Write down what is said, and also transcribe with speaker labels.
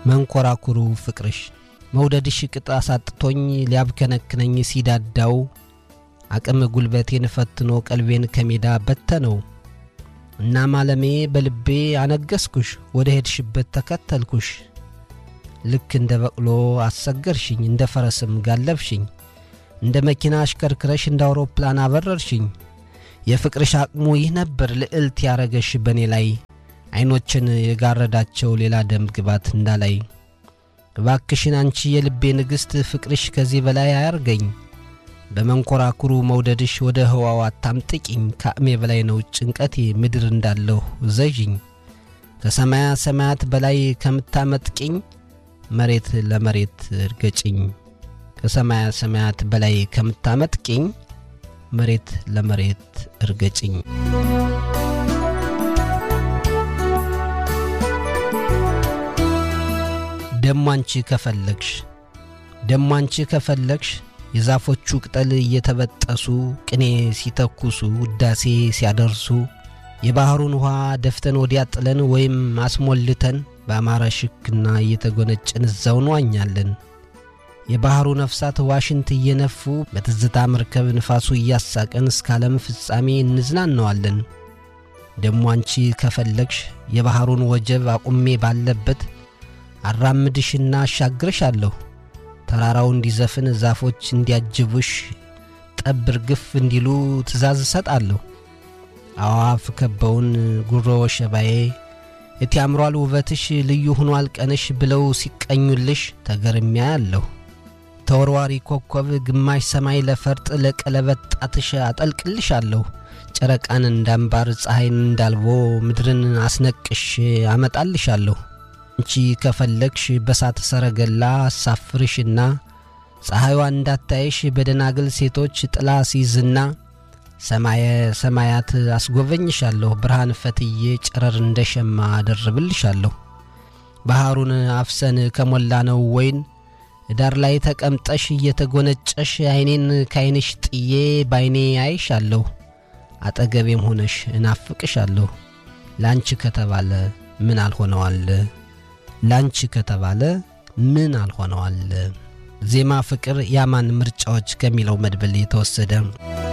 Speaker 1: መንኮራኩሩ ፍቅርሽ መውደድሽ ቅጥ አሳጥቶኝ ሊያብከነክነኝ ሲዳዳው አቅም ጉልበቴን ፈትኖ ቀልቤን ከሜዳ በተነው። እናም ዓለሜ በልቤ አነገስኩሽ፣ ወደ ሄድሽበት ተከተልኩሽ። ልክ እንደ በቅሎ አሰገርሽኝ፣ እንደ ፈረስም ጋለብሽኝ፣ እንደ መኪና አሽከርክረሽ እንደ አውሮፕላን አበረርሽኝ። የፍቅርሽ አቅሙ ይህ ነበር ልዕልት ያረገሽ በእኔ ላይ ዐይኖችን የጋረዳቸው ሌላ ደም ግባት እንዳላይ። እባክሽን አንቺ የልቤ ንግሥት ፍቅርሽ ከዚህ በላይ አያርገኝ። በመንኮራኩሩ መውደድሽ ወደ ህዋው አታምጥቂኝ። ከአቅሜ በላይ ነው ጭንቀቴ ምድር እንዳለሁ ዘዥኝ። ከሰማያ ሰማያት በላይ ከምታመጥቂኝ መሬት ለመሬት እርገጭኝ። ከሰማያ ሰማያት በላይ ከምታመጥቂኝ መሬት ለመሬት እርገጭኝ። ደሞ አንቺ ከፈለግሽ ደሞ አንቺ ከፈለግሽ የዛፎቹ ቅጠል እየተበጠሱ ቅኔ ሲተኩሱ ውዳሴ ሲያደርሱ የባሕሩን ውኃ ደፍተን ወዲያ ጥለን ወይም አስሞልተን በአማረ ሽክና እየተጎነጨን እዛው እንዋኛለን። የባሕሩ ነፍሳት ዋሽንት እየነፉ በትዝታ መርከብ ንፋሱ እያሳቀን እስከ ዓለም ፍጻሜ እንዝናነዋለን። ደሞ አንቺ ከፈለግሽ የባሕሩን ወጀብ አቁሜ ባለበት አራምድሽና አሻግርሻለሁ። ተራራው እንዲዘፍን ዛፎች እንዲያጅቡሽ ጠብ ርግፍ እንዲሉ ትእዛዝ እሰጣለሁ። አዋፍ ከበውን ጉሮ ወሸባዬ እቲ ያምሯል ውበትሽ ልዩ ሆኗል ቀንሽ ብለው ሲቀኙልሽ ተገርሚያ ያለሁ ተወርዋሪ ኮከብ ግማሽ ሰማይ ለፈርጥ ለቀለበት ጣትሽ አጠልቅልሻለሁ። ጨረቃን እንዳምባር ፀሐይን እንዳልቦ ምድርን አስነቅሽ አመጣልሻለሁ። አንቺ ከፈለግሽ በሳት ሰረገላ አሳፍርሽና ፀሐይዋ እንዳታይሽ በደናግል ሴቶች ጥላ ሲይዝና ሰማየ ሰማያት አስጎበኝሻለሁ። ብርሃን ፈትዬ ጨረር እንደ ሸማ አደርብልሻለሁ። ባሕሩን አፍሰን ከሞላ ነው ወይን ዳር ላይ ተቀምጠሽ እየተጎነጨሽ ዐይኔን ካይንሽ ጥዬ ባይኔ አይሻለሁ። አጠገቤም ሆነሽ እናፍቅሻለሁ። ላንቺ ከተባለ ምን አልሆነዋል? ላንቺ ከተባለ ምን አልሆነዋል? ዜማ ፍቅር ያማን ምርጫዎች ከሚለው መድብል የተወሰደ